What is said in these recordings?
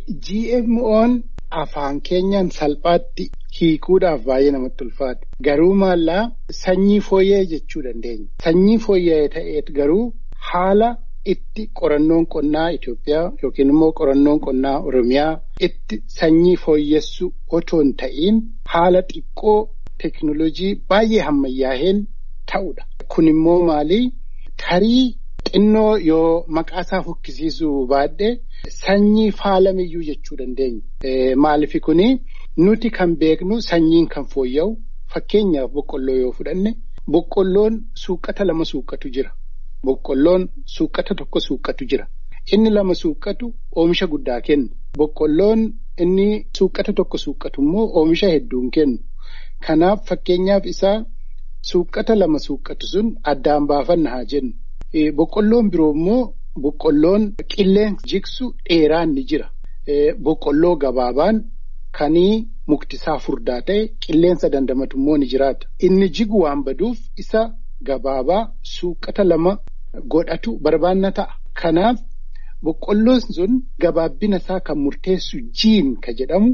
GMO'n afaan keenyaan salphaatti hiikuudhaaf baay'ee namatti ulfaata. Garuu maallaa sanyii fooyya'ee jechuu dandeenya. Sanyii fooyya'ee ta'ee garuu haala itti qorannoon qonnaa Itoophiyaa yookiin immoo qorannoon qonnaa Oromiyaa itti sanyii fooyyessu otoo hin ta'iin haala xiqqoo teekinooloojii baay'ee hammayyaaheen ta'udha. Kun immoo maali? Tarii xinnoo yoo maqaasaa fokkisiisuu baadhee sanyii faalamiyyuu jechuu dandeenya. Maaliif kuni nuti kan beeknu sanyiin kan fooyya'u fakkeenyaaf boqqolloo yoo fudhanne boqqolloon suuqata lama suuqatu jira. Boqqolloon suuqata tokko suuqatu jira. Inni lama suuqatu oomisha guddaa kenna. Boqqolloon inni suuqata tokko suuqatu immoo oomisha hedduun kennu. Kanaaf fakkeenyaaf isaa suuqata lama suuqatu sun addaan baafanna haa jennu. Boqqolloon biroo immoo boqqolloon qilleensa jigsu dheeraan ni jira. Boqqolloo gabaabaan kanii muktisaa furdaa ta'e qilleensa dandamatu immoo ni jiraata. Inni jigu waan baduuf isa gabaabaa suuqata lama godhatu barbaanna ta'a. Kanaaf boqqolloon sun gabaabbina isaa kan murteessu jiin ka jedhamu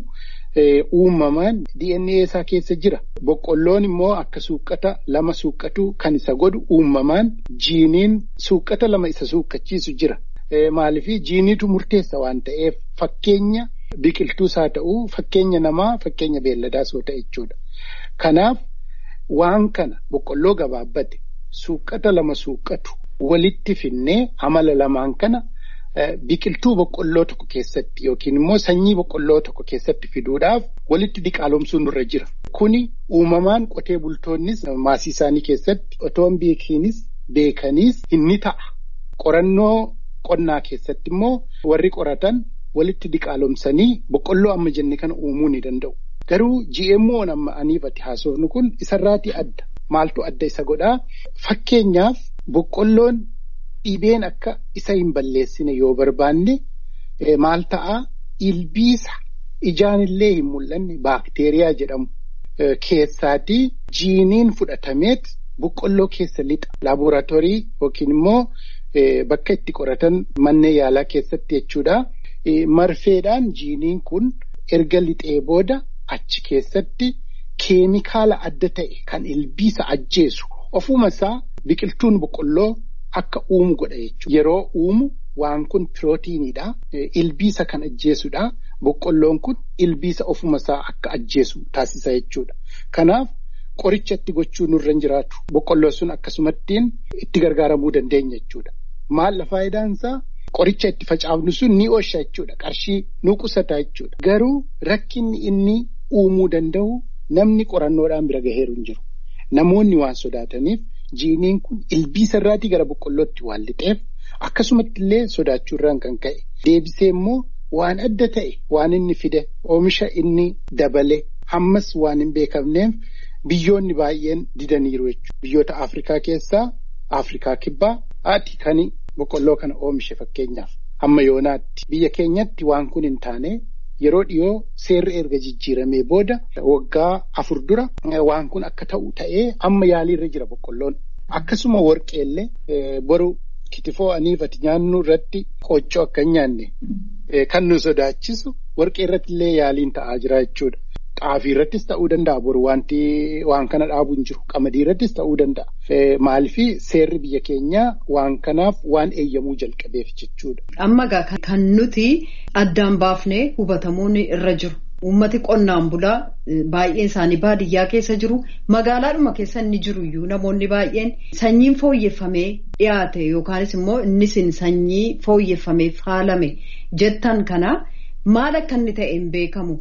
uumamaan DNA isaa keessa jira. Boqqolloon immoo akka suuqata lama suuqatu kan isa godhu uumamaan jiiniin suuqata lama isa suuqachiisu jira. Maaliif jiiniitu murteessa waan ta'eef fakkeenya biqiltuus haa ta'u fakkeenya namaa fakkeenya beelladaas yoo ta'e jechuudha. Kanaaf waan kana boqqolloo gabaabbate suuqata lama suuqatu walitti finnee amala lamaan kana biqiltuu boqqolloo tokko keessatti yookiin immoo sanyii boqqolloo tokko keessatti fiduudhaaf walitti diqaalomsuun nurra jira. Kuni uumamaan qotee bultoonnis maasii isaanii keessatti otoo hin beekinis beekaniis inni ta'a. Qorannoo qonnaa keessatti immoo warri qoratan walitti diqaalomsanii boqqolloo amma jenne kana uumuu ni danda'u. Garuu GMO'n amma aniifatti haasofnu kun isarraatii adda. Maaltu adda isa godhaa? Fakkeenyaaf boqqolloon dhibeen akka isa hin balleessine yoo barbaanne maal ta'a? Ilbiisa ijaanillee hin mul'anne baakteeriyaa jedhamu keessaatii jiiniin fudhatameet boqqolloo keessa lixa. Laaboraatoorii yookiin immoo bakka itti qoratan manneen yaalaa keessatti jechuudha. Marfeedhaan jiiniin kun erga lixee booda achi keessatti keemikaala adda ta'e kan ilbiisa ajjeesu ofuma isaa biqiltuun boqqolloo akka uumu godha jechuudha. Yeroo uumu waan kun pirootiiniidha. Ilbiisa kan ajjeesudha. Boqqolloon kun ilbiisa ofuma isaa akka ajjeesu taasisa jechuudha. Kanaaf qoricha itti gochuu nurra hin jiraatu. Boqqolloon sun akkasumattiin itti gargaaramuu dandeenya jechuudha. Maalla faayidaan isaa? Qoricha itti facaafnu sun ni oosha jechuudha. Qarshii nu qusata jechuudha. Garuu rakkinni inni uumuu danda'u namni qorannoodhaan bira gaheeru hin jiru. Namoonni waan sodaataniif jiiniin kun ilbiisa irraatii gara boqqollootti waan lixeef akkasumatti illee sodaachuurraan kan ka'e. Deebisee immoo waan adda ta'e waan inni fide oomisha inni dabale hammas waan hin beekamneef biyyoonni baay'een didaniiru jechuudha. Biyyoota Afrikaa keessaa Afrikaa kibbaa haati kan boqqolloo kana oomishe fakkeenyaaf hamma yoonaatti biyya keenyatti waan kun hin taane yeroo dhiyoo seerri erga jijjiiramee booda waggaa afur dura waan kun akka ta'u ta'ee amma yaaliirra jira boqqolloon akkasuma warqeellee boru kitifoo aniifati nyaannu irratti qooccoo akka hin nyaanne kan nu sodaachisu warqee irratti illee yaaliin ta'aa jira jechuudha. Xaafii irrattis ta'uu danda'a boru wanti waan kana dhaabu hin jiru qamadii irrattis ta'uu danda'a. Maaliifii seerri biyya keenyaa waan kanaaf waan eeyyamuu jalqabeef jechuudha. Amma kan nuti addaan baafnee hubatamuun irra jiru. Uummati qonnaan bulaa baay'een isaanii baadiyyaa keessa jiru magaalaadhuma keessa inni jiru iyyuu namoonni baay'een sanyiin fooyyeffamee dhiyaate yookaanis immoo innis sanyii fooyyeffamee faalame jettan kana maal akka inni ta'e hin beekamu.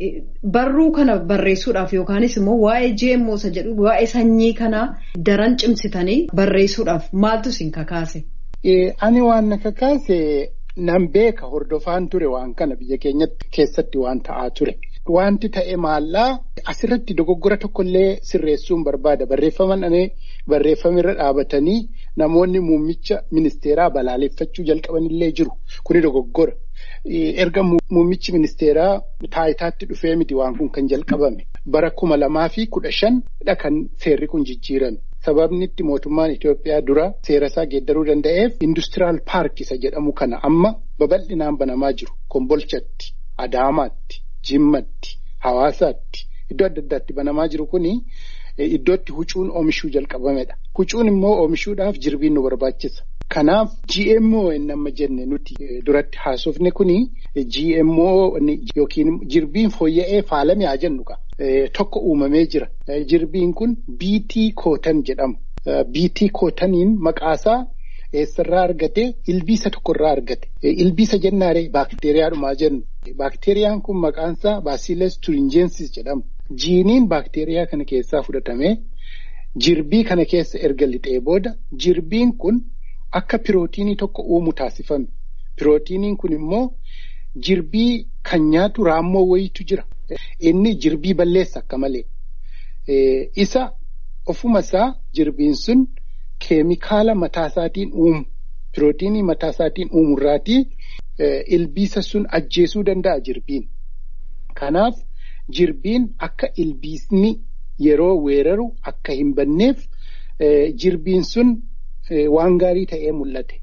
Barruu kana barreessuudhaaf yookaanis immoo waa'ee GMO isa jedhu waa'ee sanyii kanaa daran cimsitanii barreessuudhaaf maaltu isin kakaase? Ani waan na kakaase nan beeka hordofaan ture waan kana biyya keenyatti keessatti waan ta'aa ture. Wanti ta'e maallaa asirratti dogoggora tokkollee sirreessuun barbaada. Barreeffaman anee barreeffamirra dhaabatanii namoonni muummicha ministeeraa balaaleffachuu jalqabanillee jiru. Kuni dogoggora. Erga muummichi ministeeraa taayitaatti dhufee miti waan kun kan jalqabame. Bara kuma lamaa fi kudha shanidha kan seerri kun jijjiirame. Sababni itti mootummaan Itoophiyaa dura seera isaa geeddaruu danda'eef industiraal paark isa jedhamu kana amma babal'inaan banamaa jiru kombolchatti. Adaamaatti, Jimmatti, Hawaasaatti iddoo adda addaatti banamaa jiru kuni iddootti huccuun oomishuu jalqabamedha. Huccuun immoo oomishuudhaaf jirbiin nu barbaachisa. Kanaaf GMO inni amma jenne nuti duratti haasofne kuni GMO yookiin jirbiin fooyya'ee faalame haa jennu tokko uumamee jira. Jirbiin kun BT kootan jedhama. BT kootaniin maqaasaa eessarraa argate ilbiisa tokkorraa argate. Ilbiisa jennaaree baakteeriyaadhumaa jennu. Baakteeriyaan kun maqaansaa Bacillus thuringiensis jedhama. Jiiniin baakteeriyaa kana keessaa fudhatamee jirbii kana keessa erga lixee booda jirbiin kun akka pirootiinii tokko uumu taasifame. Pirootiiniin kun immoo jirbii kan nyaatu raammoo wayiitu jira. Inni jirbii balleessa akka malee. Isa ofuma isaa jirbiin sun keemikaala mataa isaatiin uumu. Pirootiinii mataa isaatiin uumurraatii ilbiisa sun ajjeesuu danda'a jirbiin. Kanaaf jirbiin akka ilbiisni yeroo weeraru akka hin banneef jirbiin sun waan gaarii ta'ee mul'ate.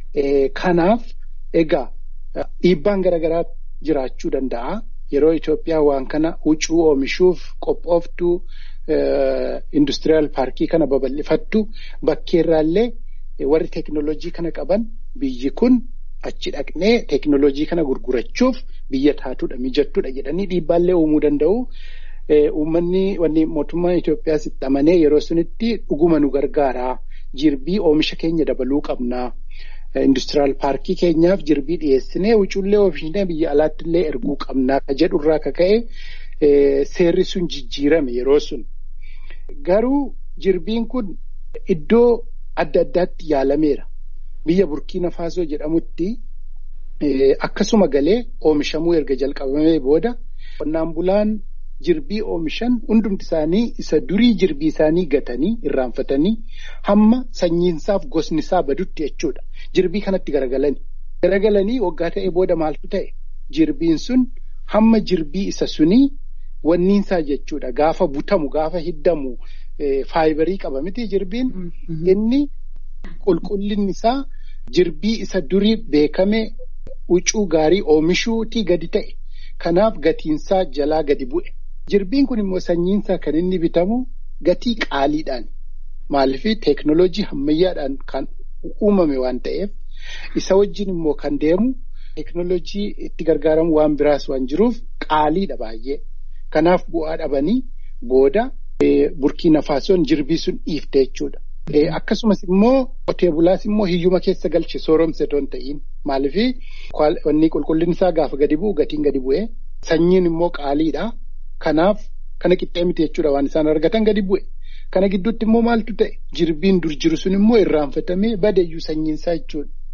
Kanaaf egaa dhiibbaan garaagaraa jiraachuu danda'a. Yeroo Itoophiyaa waan kana huccuu oomishuuf qophooftu industiriyaal paarkii kana babal'ifattu bakkeerraallee warri teekinooloojii kana qaban biyyi kun achi dhaqnee teekinooloojii kana gurgurachuuf biyya taatudha mijattuudha jedhanii dhiibbaallee uumuu danda'u. Uummanni wanni mootummaan Itoophiyaas itti amanee yeroo sunitti dhuguma nu gargaaraa jirbii oomisha keenya dabaluu qabnaa. Industiriyaal paarkii keenyaaf jirbii dhiyeessinee huccuullee oomishne biyya alaattillee erguu qabnaa ka jedhurraa ka ka'e seerri sun jijjiirame yeroo sun. Garuu jirbiin kun iddoo adda addaatti yaalameera. Biyya Burkiina Faasoo jedhamutti akkasuma galee oomishamuu erga jalqabamee booda qonnaan bulaan jirbii oomishan hundumti isaanii isa durii jirbii isaanii gatanii irraanfatanii hamma sanyiinsaaf gosnisaa badutti jechuudha. Jirbii kanatti garagalani. Garagalanii waggaa ta'e booda maaltu ta'e? Jirbiin sun hamma jirbii isa sunii wanniinsaa jechuudha. Gaafa butamu, gaafa hiddamu faayibarii qaba miti jirbiin. Inni qulqullinni isaa jirbii isa durii beekame huccuu gaarii oomishuutii gadi ta'e. Kanaaf gatiinsaa jalaa gadi bu'e. Jirbiin kun immoo sanyiinsaa kan inni bitamu gatii qaaliidhaan. Maaliif teeknooloojii ammayyaadhaan kan uumame waan ta'eef isa wajjin immoo kan deemu teeknooloojii itti gargaaramu waan biraas waan jiruuf qaaliidha baay'ee. Kanaaf bu'aa dhabanii booda burkiina faasoon jirbii sun dhiifte jechuudha. Akkasumas immoo qotee bulaas immoo hiyyuma keessa galche sooromse toon ta'iin maaliif wanni qulqullinni isaa gaafa gadi bu'u gatiin gadi bu'ee sanyiin immoo qaaliidha. Kanaaf kana qixxee miti jechuudha waan isaan argatan gadi bu'e. Kana gidduutti immoo maaltu ta'e jirbiin dur jiru sun immoo irraanfatamee badeeyyuu sanyiinsaa jechuudha.